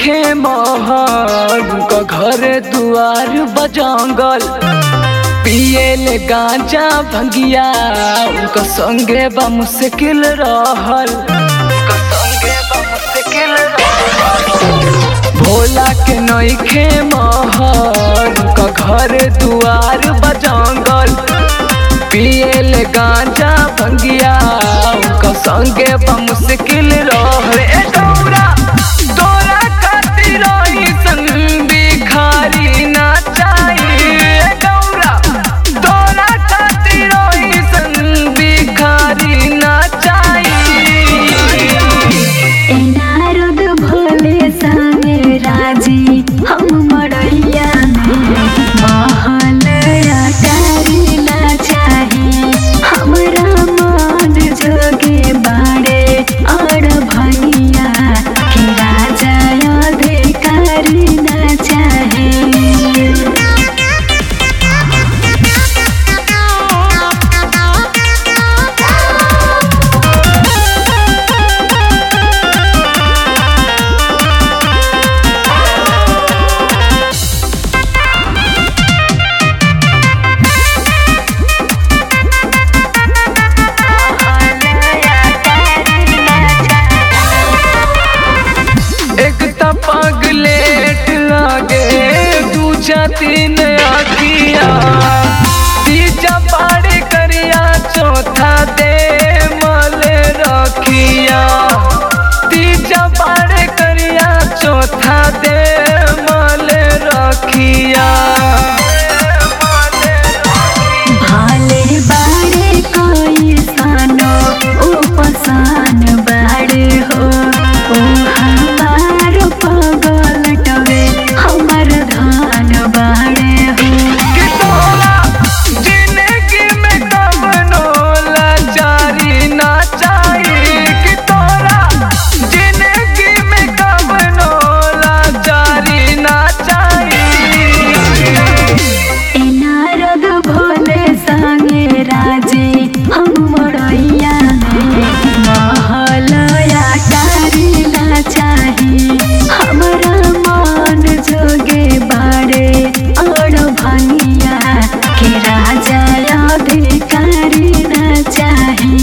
नइखे महल उनका घर दुआर बजंगल पियल गांजा भंगिया उनका संगे बा मुश्किल रहल उनका संगे बा मुश्किल रहल भोला के नइखे महल उनका घर दुआर बजंगल पियल गांजा भंगिया उनका संगे बा मुश्किल रहल ए गौरा तोरा खातिर रही संग भिखारी ना चाहिए गौरा तोरा खातिर रही संग भिखारी ना चाहिए ए नारद भोले संगे राजी हम मड़ैया में महल अटारी ना चाही हमरा मन जोगे बाड़े और भैया के राजा अधिकारी ना चाहे एक त पगलेट लागे दूजा तीन आखिया तीजा बाड़े करिया चौथा दे मल रखिया तीजा बाड़े करिया चौथा दे मल रखिया भाले बाड़े कोई सानो उपसान बाड़े हो ओ हमार पगल टवे हमर धान बाड़े हो कि तोरा जिंदगी में कवनो लाचारी ना चाहिए कि तोरा जिंदगी में कवनो लाचारी ना चाहिए ए नारद भोले संगे राजे हम मड़ैया में महल अटारी ना चाही हमरा मन जोगे बाड़े और भनिया के राजा अधिकारी ना चाही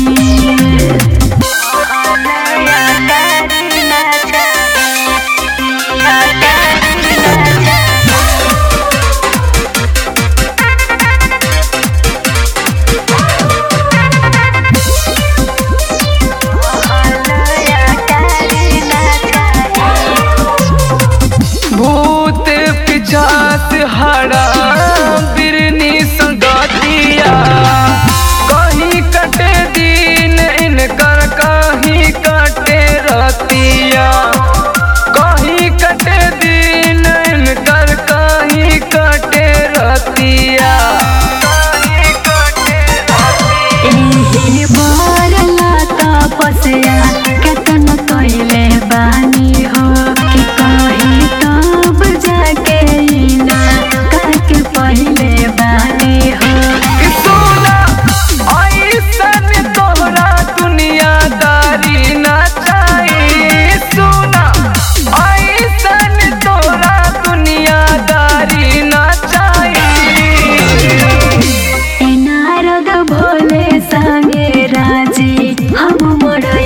भूत पिचास हरा बिरनी संगतिया कहीं कटे दिन इनकर कहीं कटे रतिया कहीं कटे दिन इनकर कहीं कटे रतिया कहीं कटे रतिया एही बरला तपस्या केतन कइले बानी हो कि कही तब जाके इना काके पहिले बानी हो कि सोना ऐसन तोहरा दुनियादारी ना चाहिए सोना ऐसन तोहरा दुनियादारी ना चाहिए ए नारद भोले संगे राजी हम मोड़